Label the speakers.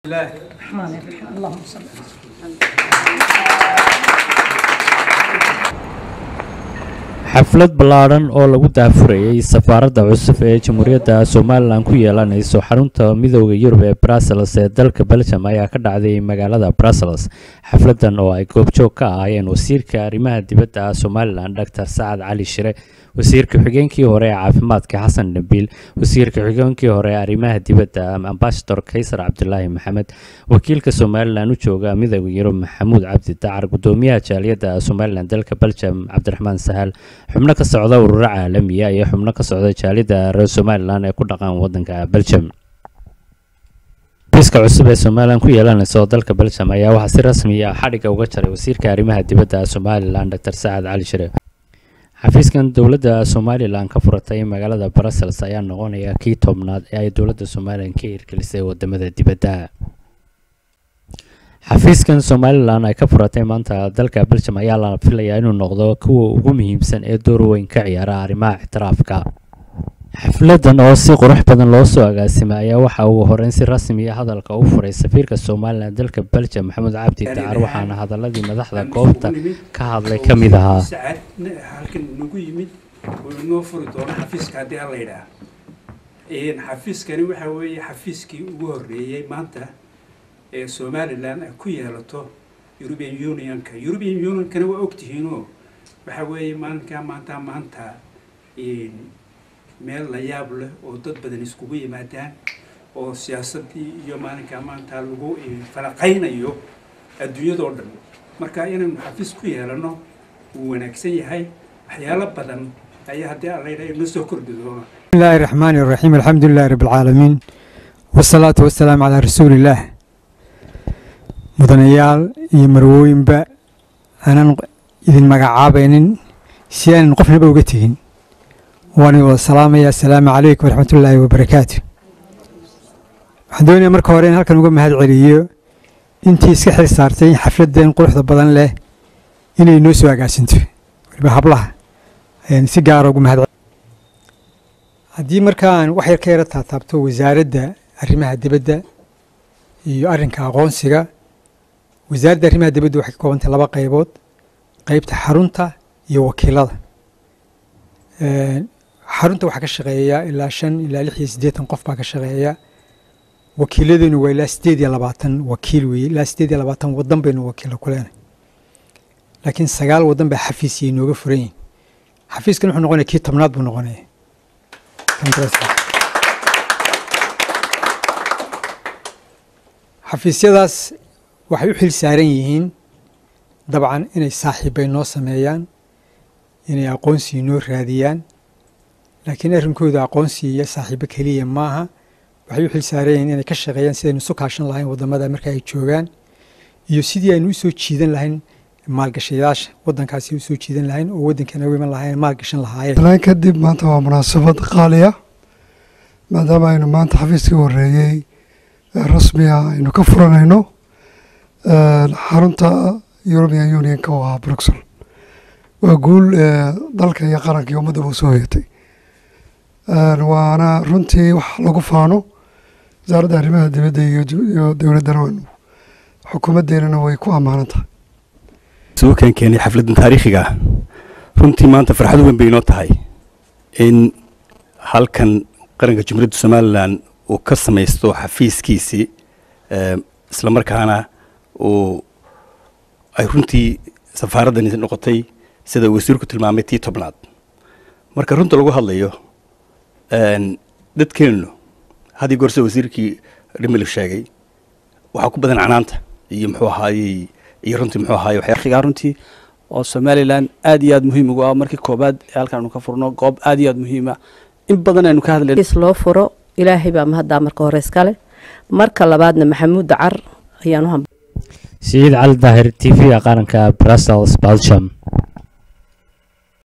Speaker 1: الرحمن الرحيم اللهم صل
Speaker 2: xaflad ballaadhan oo lagu daafurayay safaaradda cusub ee jamhuuriyadda somalilan ku yeelanayso xarunta midooda yurub ee brussels ee dalka belgium ayaa ka dhacday magaalada brussels xafladan oo ay goobjoog ka ahaayeen wasiirka arrimaha dibadda somalilan dr sacad cali shire wasiirka xigeenkii hore ee caafimaadka xasan nabiil wasiirka xigeenkii hore ee arrimaha dibadda ambasador kaysar cabdilaahi maxamed wakiilka somalilan u jooga midooda yurub maxamuud cabdi dacar gudoomiyaha jaaliyadda somalilan dalka belgium cabdiraxmaan sahal xubno ka socda ururo caalamiya iyo xubno ka socda jaalida reer somalilan ee ku dhaqan wadanka belgium biska cusub ee somalilan ku yeelanaysa oo dalka belgium ayaa waxaa si rasmi ah xadhigga uga jaray wasiirka arrimaha dibadda somalilan dr sacad cali shire xafiiskan dowladda somalilan ka furatay magaalada brussels ayaa noqonaya kii tobnaad ee ay dowladda somalilan ka hirgelisay wadamada dibadda xafiiskan somalilan ay ka furatay maanta dalka belgium ayaa la filayaa inuu noqdo kuwa ugu muhiimsan ee door weyn ka ciyaara arrimaha ixtiraafka xafladan oo si qurux badan loo soo agaasimay ayaa waxa uu horeyn si rasmi ah hadalka u furay safiirka somalilan dalka belgium maxamed cabdi dacar waxaana hadaladii madaxda goobta ka hadlay ka mid ahaa
Speaker 3: sacad halkan nagu yimid oo inoo furi doono xafiiska haddii alla yidhaah xafiiskani waxa weeye xafiiskii ugu horreeyey maanta ee somalilan ay ku yeelato european unionka european unionkana waa ogtihiinoo waxa weeye maalinkaa maanta maanta meel la yaab leh oo dad badan iskugu yimaadaan oo siyaasaddii iyo maalinkaa maanta lagu falaqaynayo adduunyadoo dhan marka inaynu xafiis ku yeelano wuu wanaagsan yahay waxyaalo badan ayaa haddii alla yidhaha inoo soo kordhi doona
Speaker 4: بسم الله الرحمن الرحيم الحمد لله رب العالمين والصلاة والسلام على رسول الله mudanayaal iyo marwooyinba aanan idin magacaabaynin si aanan qofnaba uga tegin waan wada salaamaya assalaamu calaykum waraxmatullaahi wabarakaatu waxaan doonayaa marka hore in halkan uga mahad celiyo intii iska xil saartay xafladdan quruxda badan leh inay noo soo agaasinto waliba hablaha ayaan si gaara ugu mahad haddii markaan wax yar ka yara taataabto wasaaradda arrimaha dibadda iyo arrinka aqoonsiga wasaaradda arrimaha dibadda waxay ka koobantay laba qaybood qaybta xarunta iyo wakiilada xarunta waxaa ka shaqeeya ilaa shan ilaa lix iyo siddeetan qof baa ka shaqeeya wakiiladuna waa ilaa siddeed iyo labaatan wakiil weeye ilaa siddeed iyo labaatan waddan baynu wakiilo ku leenahay laakiin sagaal waddan baa xafiisiyay nooga furan yihin xafiiskan wuxuu noqonaya kii tobnaad buu noqonaya xafiisyadaas waxay u xil saaran yihiin dabcan inay saaxiibbay noo sameeyaan inay aqoonsi noo raadiyaan laakiin arrinkooda aqoonsi iyo saaxiibo keliya maaha waxay u xil saaran yihiin inay ka shaqeeyaan sidaynu isu kaashan lahayn waddamada marka ay joogaan iyo sidii aynu usoo jiidan lahayn maalgashayaasha waddankaasi usoo jiidan lahayn oo waddankeena u iman lahayn maalgashan lahaayeen
Speaker 5: talaan kadib maanta waa munaasabad qaali ah maadaama aynu maanta xafiiskii horreeyey rasmiga aynu ka furanayno xarunta european unionka oo ahaa bruxel waa guul dalka iyo qaranka iyo ummaddaba usoo hoyatay waana runtii wax lagu faano wasaaradda arrimaha dibadda iyo dowladdana waynu xukuumaddeenana way ku ammaanan tahay
Speaker 6: suukan keenay xafladdan taariikhiga ah runtii maanta farxad weyn bay inoo tahay in halkan qaranka jumhuuriyadda somalilan uu ka samaysto xafiiskiisii isla markaana uu ay runtii safaaraddan noqotay sida wasiirku tilmaamay tii tobnaad marka runta lagu hadlayo dadkeennu haddii goor sida wasiirkii dhimil sheegay waxaa ku badan canaanta iyo muxuu ahaayey iyo runtii muxuu ahaayey
Speaker 7: waxyaa runtii oo somalilan aad iyo aad muhiim ugu ah markii koobaad ee halkan aanu ka furno goob aad iyo aad muhiima in badan aynu ka hadlayno
Speaker 8: loo furo ilaahay baa mahaddaa marka hore iskale marka labaadna maxamuud dacar ayaan u hamba
Speaker 2: siciid cali daahir t v-ga qaranka brussels belgium